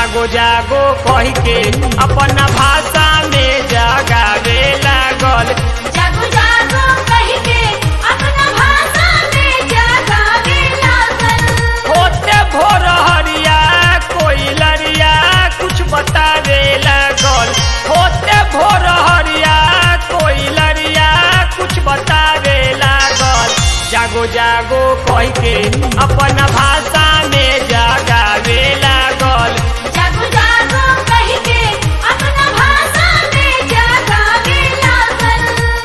जागो जागो कह के अपना भाषा में जगावे लागल जागो जागो कह के अपना भाषा में जगावे लागल होते भोर हरिया कोई लरिया कुछ बतावे लागल होते भोर हरिया कोई लरिया कुछ बतावे लागल जागो जागो कह के अपना भाषा में जगावे लागल जागो जागो कह के अपना भाषा में जगावे लागल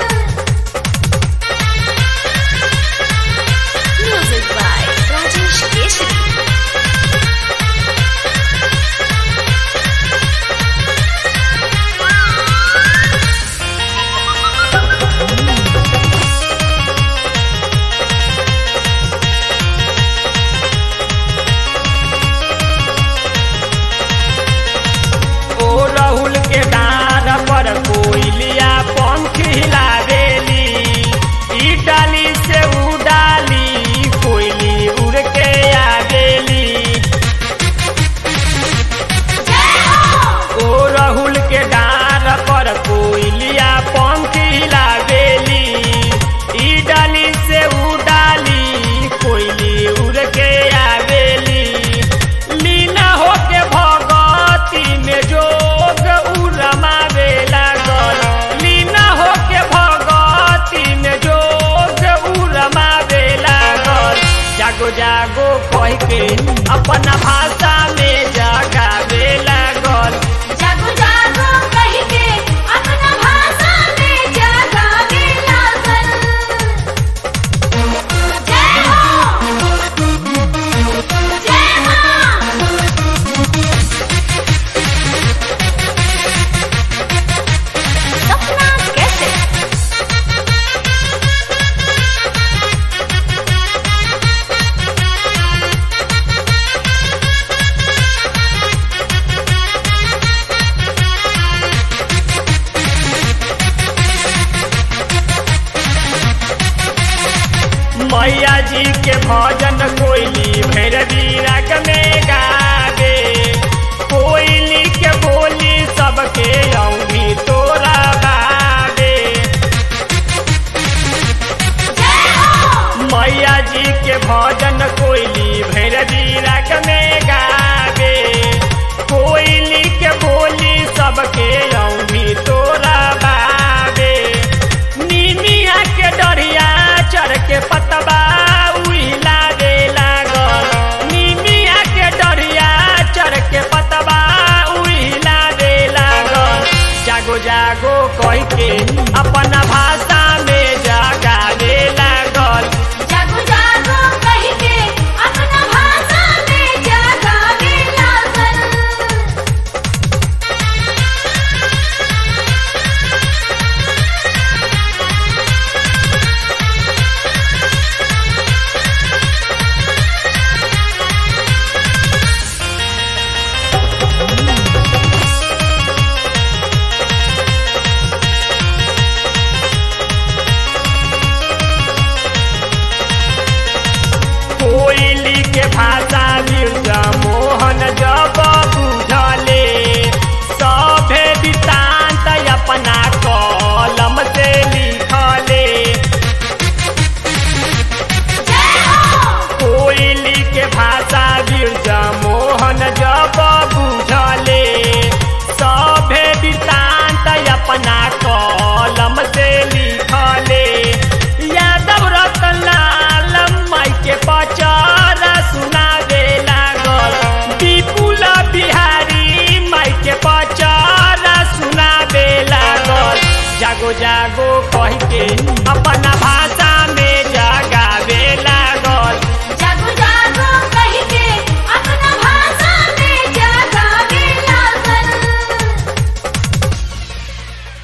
म्यूजिक बाय राजेश केसरी ओ राहुल के डार पर कोयलिया पंख हिलावेली ई डाली से ऊ डाली कोयली उड़ के आवेली जय हो ओ राहुल के डार पर कोयलिया पंख हिलावेली ई डाली से ऊ डाली कोयली उड़ के आवेली लीना होके भगती में जोग उ रमावे लागल लीना होके भगती में जोग उ रमावे लागल जागो जागो कह के अपना भाषा में जगावे लागल जागो जागो कह के अपना भाषा में जगावे लागल जय हो जय मां सपना कैसे मैया जी के भजन कोयली भैरवी राग में गावे कोयली के बोली सबके औंधी तोरा बावे जय हो मैया जी के भजन कोयली भैरवी राग में गावे कोयली के बोली सबके औंधी तोरा बावे नीमिया के डरिया चढ़ के पतबा उहिला दे लागल नीमिया के डरिया चढ़ के पतबा उहिला दे लागल जागो जागो कह के अपना भाषा में जगावे लागल जागो जागो कह के अपना भाषा में जगावे लागल कोयली के भाषा मिर्जा मोहन जब बुझले सभे वृत्तांत अपना कलम से लिखले जय हो कोयली के भाषा बिरजा मोहन जब बुझले सभे वृत्तांत अपना